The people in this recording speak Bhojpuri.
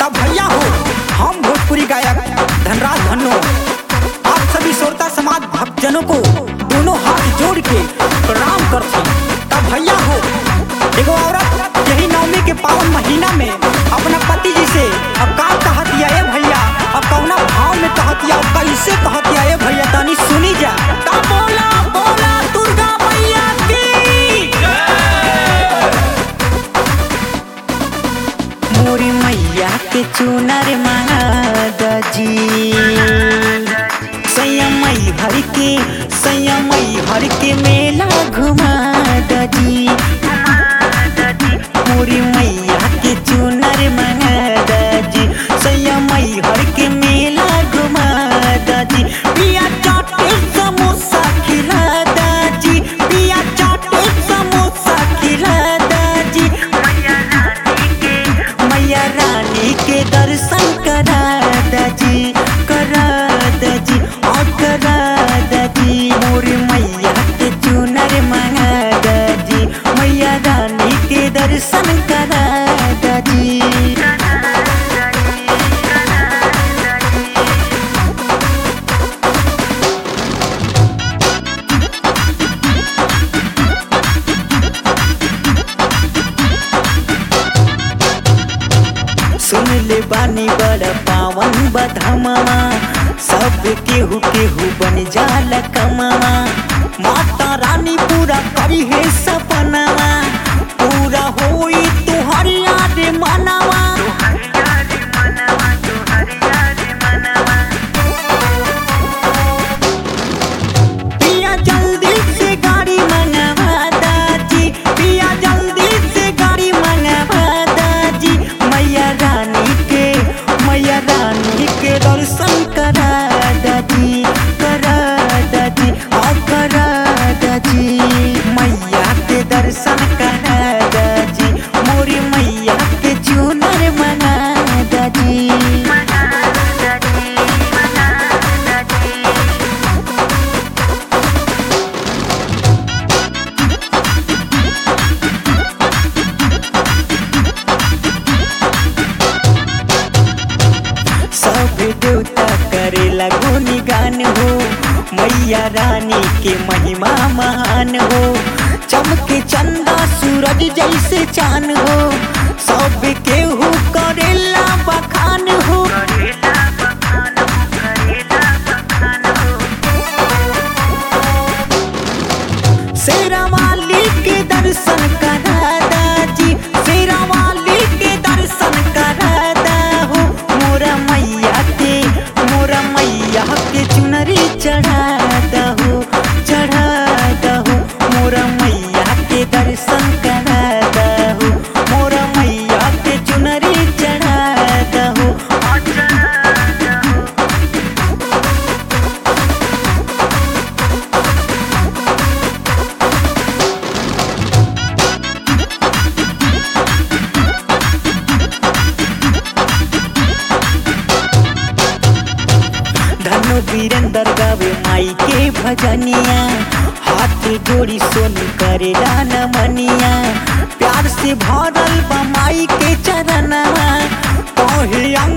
तब भैया हो हम भोजपुरी गायक धनराज धन्नो आप सभी श्रोता समाज भक्तजनों को दोनों हाथ जोड़ के प्रणाम करती तब भैया हो एगो औरत यही नवमी के पावन महीना में अपना पति जी से अब का कहतिया ए भैया अब कौना भाव में कहतिया अब कैसे कहतिया ए भैया तनी सुनी जा ता बोला बोला दुर्गा मैया की मोरी मैया के चुनर महादजी संयमई हर के संयमई हर के मेला घुमा दजी मोरी मैया के चुनर महादजी संयमई हर के मेला घुमा दजी पिया चाटे समोसा खिला दाजी पिया चाटे समोसा खिला दाजी मैया रानी के दर्शन करा दजी करा दजी और करा दजी मोर मैया के चुनर मंगा दजी मैया रानी के दर्शन करा दजी सुन ले बानी बड़ा पावन बधमवा सब केहू केहू बन जाला कमावा माता रानी पूरा करी है सपनावा पूरा होई तुहर याद मनावा पिया जल्दी से गाड़ी मंगवा दाजी पिया जल्दी से गाड़ी मंगवा दाजी मैया रानी के मैया रानी के दर्शन करा दाजी करा दाजी और करा दाजी मैया के दर्शन करा दाजी मोरी मैया के चुनर मना दाजी सब देवता करे लगोनी गान हो मैया रानी के महिमा महान हो चमके चंदा सूरज जैसे चान हो सब केहू करेला बखान हो शेरा वाली के दर्शन करा दाजी शेरा वाली के दर्शन करा दाहो मोरा मैया के मोरा मैया के चुनरी चढ़ा दहो चढ़ा दहो मोरा मैया के दर्शन करा दहो मोरा मैया के चुनरी चढ़ा दहो धनु वीरेंद्र गावे माई के भजनिया हाथ जोड़ी सोनी करे राना मनिया प्यार से भरल बा माई के चरणवा कहे अंग